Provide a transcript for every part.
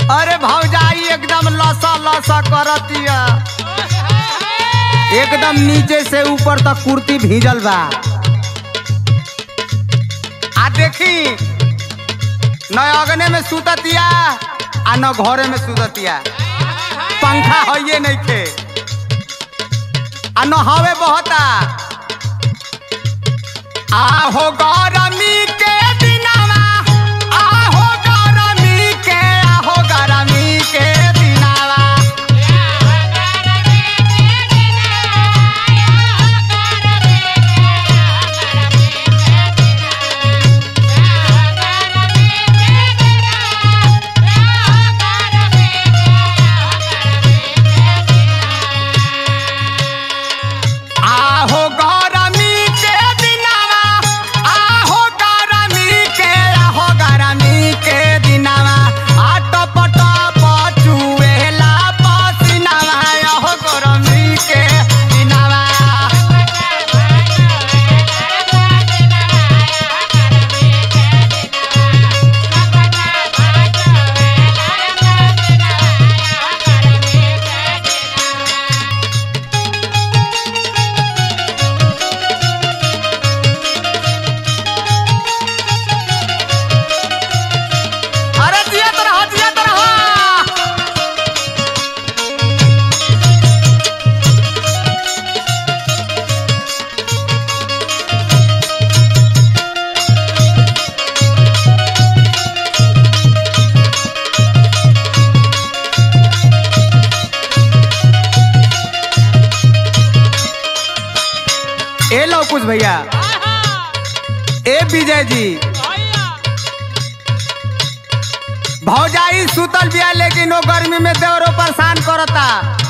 अरे भौजाई एकदम लसा लसा करतिया एकदम नीचे से ऊपर तक कुर्ती भीजल बा आ देखी न अगने में सुततिया आ न घरे में सुततिया पंखा हइये नहीं खे आ न हवे बहता आहो गरमी के दिनवा आहो गरमी के आहो गरमी के दिनवा आहो गरमी के दिनवा आहो गरमी के आहो गरमी के दिनवा आट पट पचुएला पसीनावा आहो गरमी के दिनवा अरे जियत रह जियत रह ए लो कुछ भैया ए विजय जी भौजाई सुतल बिया लेकिन वो गर्मी में देवरो परेशान करता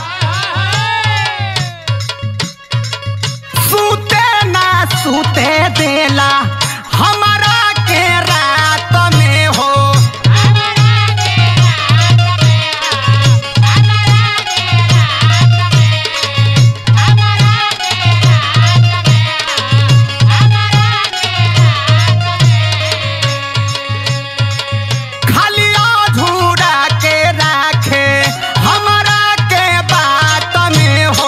सूते ना सूते देला हमारा के रात में हो खाली अधूरा के राखे हमारा के बात में हो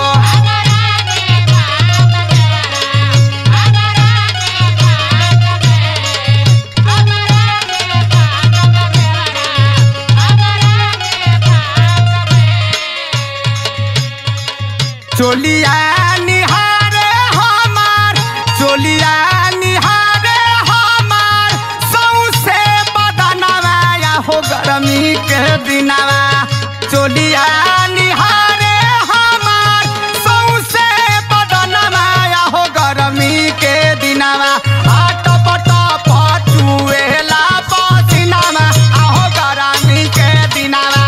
चोलिया निहारे हमार चोलिया निहारे हमार सौसे बदनवा या हो गरमी के दिनवा चोलिया निहारे हमार सौसे बदनवा या हो गरमी के दिनवा आट पट पचुएला पसीनावा आहो गरमी के दिनवा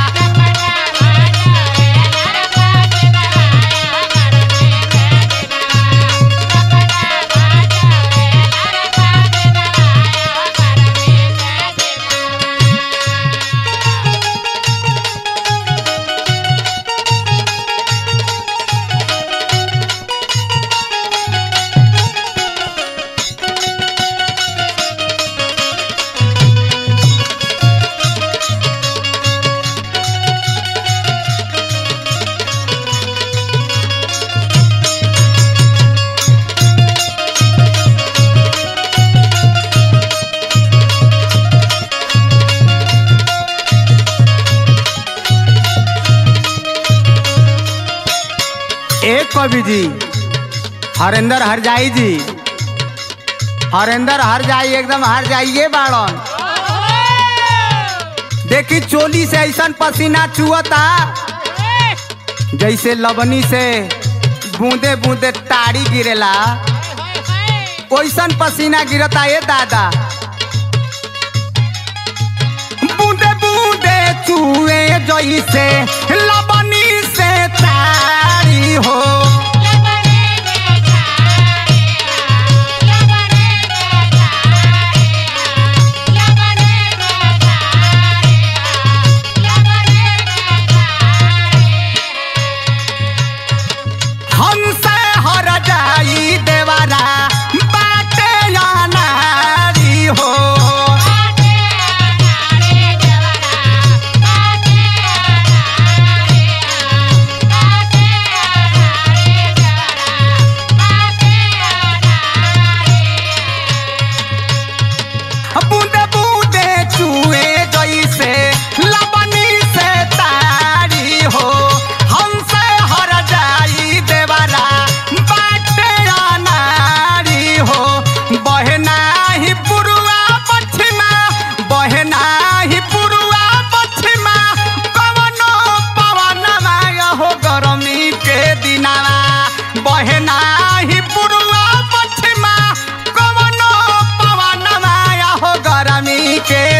एक कवि जी हरेंद्र हरजाई जी हरेंद्र हरजाई एकदम हर जाइए बाड़न देखी चोली से ऐसा पसीना चुअता जैसे लबनी से बूंदे बूंदे ताड़ी गिरेला ओइसन पसीना गिरता ये दादा बूंदे बूंदे चुए जैसे लबनी से ताड़ी हो हमसे हर जाई देवारा बाटे या नारी हो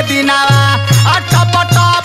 दिनावा आ टप टप